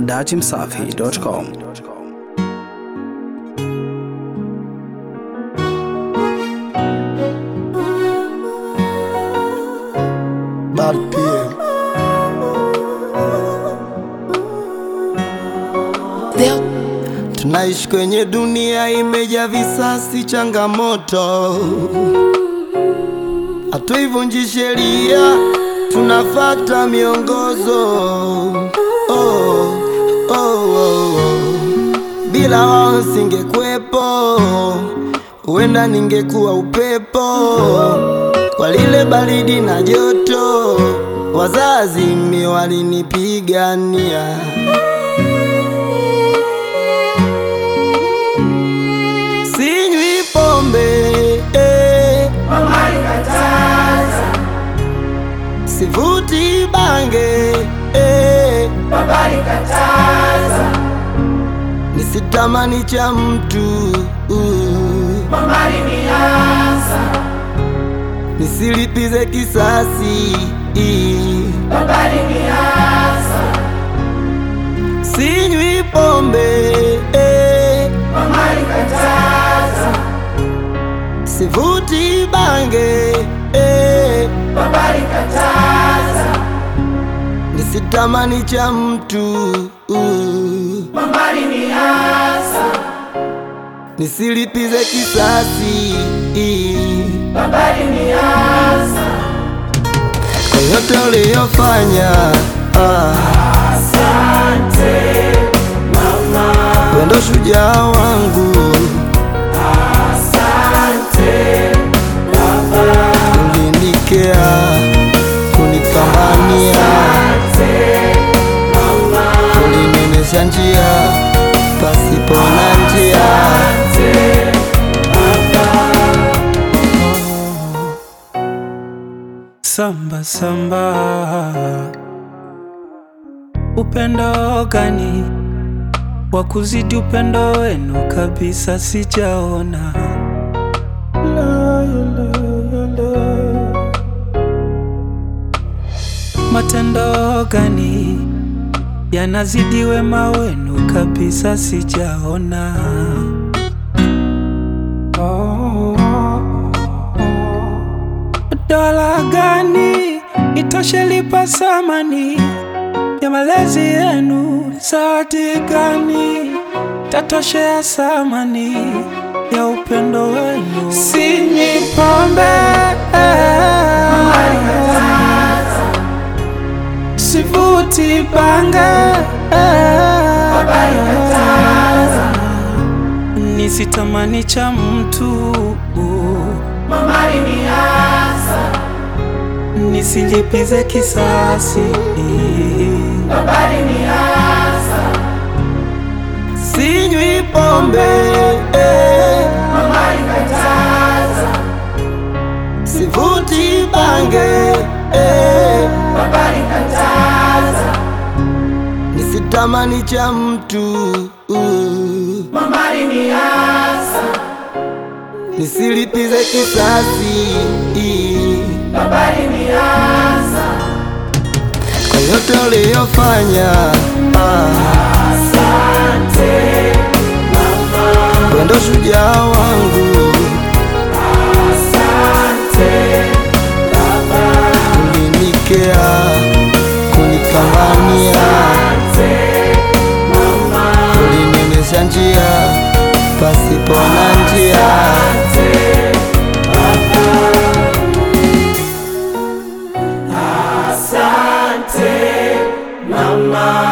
datimsafi.com. Bad PM. Tunaishi kwenye dunia imejaa visasi, changamoto, hatuivunji sheria, tunafata miongozo. Oh, oh, oh, oh. Bila wao singekuwepo, huenda ningekuwa upepo kwa lile baridi na joto, wazazi mi walinipigania. Sinywi pombe eh. Sivuti bange eh. Nisitamani cha mtu uh. Nisilipize kisasi Sinywi pombe eh. Sivuti bange eh. Nisitamani cha mtu uh. Nisilipize kisasi kwa yote uliyofanya ah. Wendo shujaa wangu ulinikea kunipambania ulinionyesha njia pasipo na njia Samba samba, upendo gani wa kuzidi upendo wenu kabisa sijaona. La, la, la. Matendo gani yanazidi wema wenu kabisa sijaona. Oh, dola gani itoshe lipa samani ya malezi yenu? Zawadi gani tatoshea samani ya upendo wenu? Sinywi pombe, sivuti bange, nisitamani cha mtu nisilipize kisasi. Sinywi pombe eh. Sivuti bange eh. Nisitamani cha mtu uh. Nisilipize kisasi kwa yote uliyofanya ah. Wendo shujaa wangu ulinikea kunipambania ulinionyesha njia pasipo na njia Mama